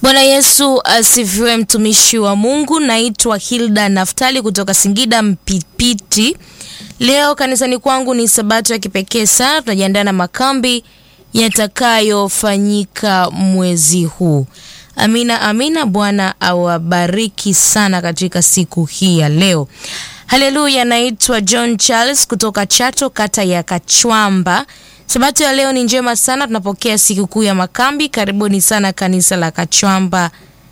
Bwana Yesu asifiwe, mtumishi wa Mungu. Naitwa Hilda Naftali kutoka Singida Mpipiti. Leo kanisani kwangu ni sabato ya kipekee sana. Tunajiandaa na makambi yatakayofanyika mwezi huu. Amina, amina. Bwana awabariki sana katika siku hii ya leo. Haleluya. Naitwa John Charles kutoka Chato, kata ya Kachwamba. Sabato ya leo ni njema sana, tunapokea sikukuu ya makambi. Karibuni sana kanisa la Kachwamba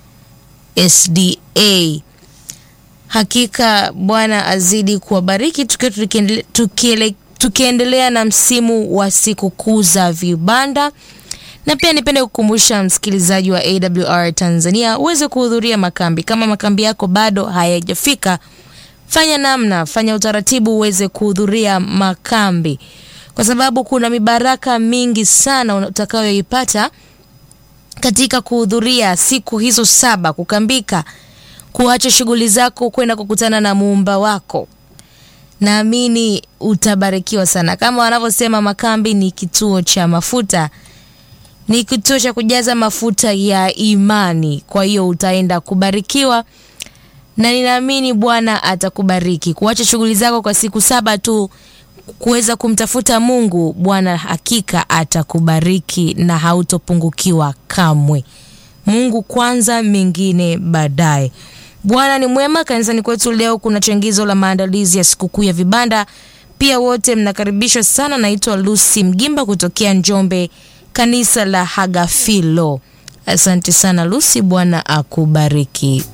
SDA. Hakika Bwana azidi kuwabariki tukiwa tukiendele- tukiele- tukiendelea na msimu wa sikukuu za vibanda, na pia nipende kukumbusha msikilizaji wa AWR Tanzania uweze kuhudhuria makambi. Kama makambi yako bado hayajafika, fanya namna, fanya utaratibu uweze kuhudhuria makambi, kwa sababu kuna mibaraka mingi sana utakayoipata katika kuhudhuria siku hizo saba, kukambika, kuacha shughuli zako kwenda kukutana na muumba wako. Naamini utabarikiwa sana. Kama wanavyosema, makambi ni kituo cha mafuta, ni kituo cha kujaza mafuta ya imani. Kwa hiyo utaenda kubarikiwa na ninaamini Bwana atakubariki. Kuacha shughuli zako kwa siku saba tu kuweza kumtafuta Mungu, Bwana hakika atakubariki na hautopungukiwa kamwe. Mungu kwanza, mengine baadaye. Bwana ni mwema. Kanisani kwetu leo kuna changizo la maandalizi ya sikukuu ya vibanda. Pia wote mnakaribishwa sana. Naitwa Lucy Mgimba kutokea Njombe, kanisa la Hagafilo. Asante sana Lucy, Bwana akubariki.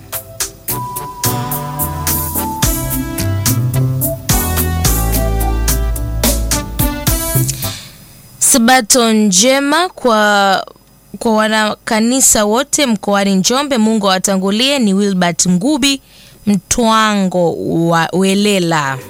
Sabato njema kwa kwa wanakanisa wote mkoani Njombe. Mungu awatangulie. Ni Wilbert Ngubi Mtwango wa Welela.